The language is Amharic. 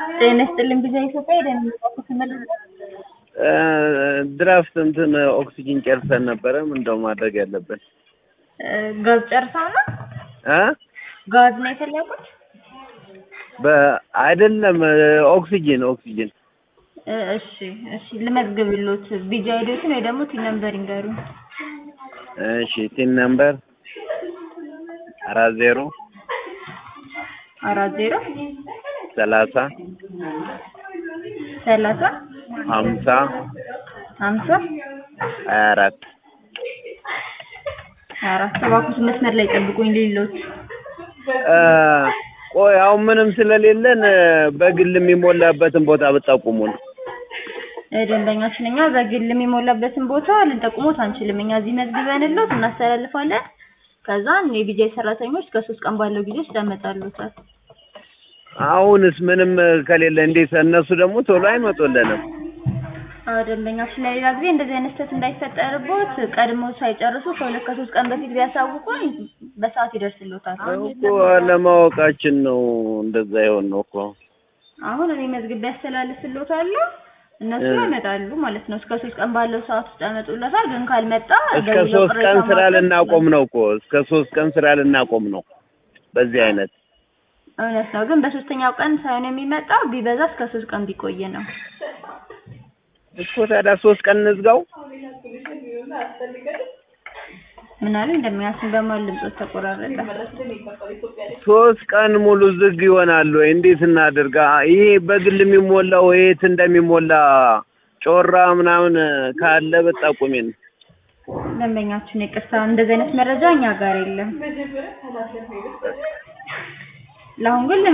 ጤና ይስጥልኝ ጊዜ ኢትዮጵያ ሄደን ስመለስ ድራፍት እንትን ኦክሲጂን ጨርሰን ነበረ። ምንድነው ማድረግ ያለብን? ጋዝ ጨርሰው ነው እ ጋዝ ነው የፈለጉት? በአይደለም ኦክሲጂን ኦክሲጂን እ እሺ እሺ ልመዝግብሎት ቢጃ ሄዶትን ወይ ደግሞ ቲን ነምበር ይንገሩኝ። እሺ ቲን ነምበር አራት ዜሮ አራት ዜሮ ሰላሳ ሰላሳ ሀምሳ ሀምሳ ሀያ አራት ሀያ አራት እባክዎት መስመር ላይ ጠብቁኝ ሌሎት ቆይ አሁን ምንም ስለሌለን በግል የሚሞላበትን ቦታ ብጠቁሙን። ደንበኛችን እኛ በግል የሚሞላበትን ቦታ ልንጠቁሞት አንችልም። እኛ እዚህ መዝግበንሎት እናስተላልፋለን። ከዛን የቢጃይ ሰራተኞች ከሶስት ቀን ባለው ጊዜ ውስጥ ያመጣሉታል። አሁንስ ምንም ከሌለ እንዴት እነሱ ደግሞ ቶሎ አይመጡልንም? አዎ ደንበኛችን ለሌላ ጊዜ እንደዚህ አይነት ስህተት እንዳይፈጠርቦት ቀድሞ ሳይጨርሱ ከሁለት ከሶስት ቀን በፊት ቢያሳውቁን በሰዓት ይደርስሎታል። እኮ ለማወቃችን ነው እንደዛ የሆን ነው እኮ። አሁን እኔ መዝግቤ ያስተላልፍሎታለሁ እነሱ ያመጣሉ ማለት ነው። እስከ ሶስት ቀን ባለው ሰዓት ውስጥ ያመጡለታል። ግን ካልመጣ እስከ ሶስት ቀን ስራ ልናቆም ነው እኮ እስከ ሶስት ቀን ስራ ልናቆም ነው በዚህ አይነት እውነት ነው። ግን በሶስተኛው ቀን ሳይሆን የሚመጣው ቢበዛ እስከ ሶስት ቀን ቢቆይ ነው። እኮ ታዲያ ሶስት ቀን እንዝጋው። ምን አለ እንደሚያስን በማል ድምጾች ተቆራረጠ። ሶስት ቀን ሙሉ ዝግ ይሆናሉ ወይ? እንዴት እናድርጋ? ይሄ በግል የሚሞላው የት እንደሚሞላ ጮራ ምናምን ካለ በጠቁሜን። ደንበኛችን ይቅርታ፣ እንደዚህ አይነት መረጃ እኛ ጋር የለም። ለአሁን ግን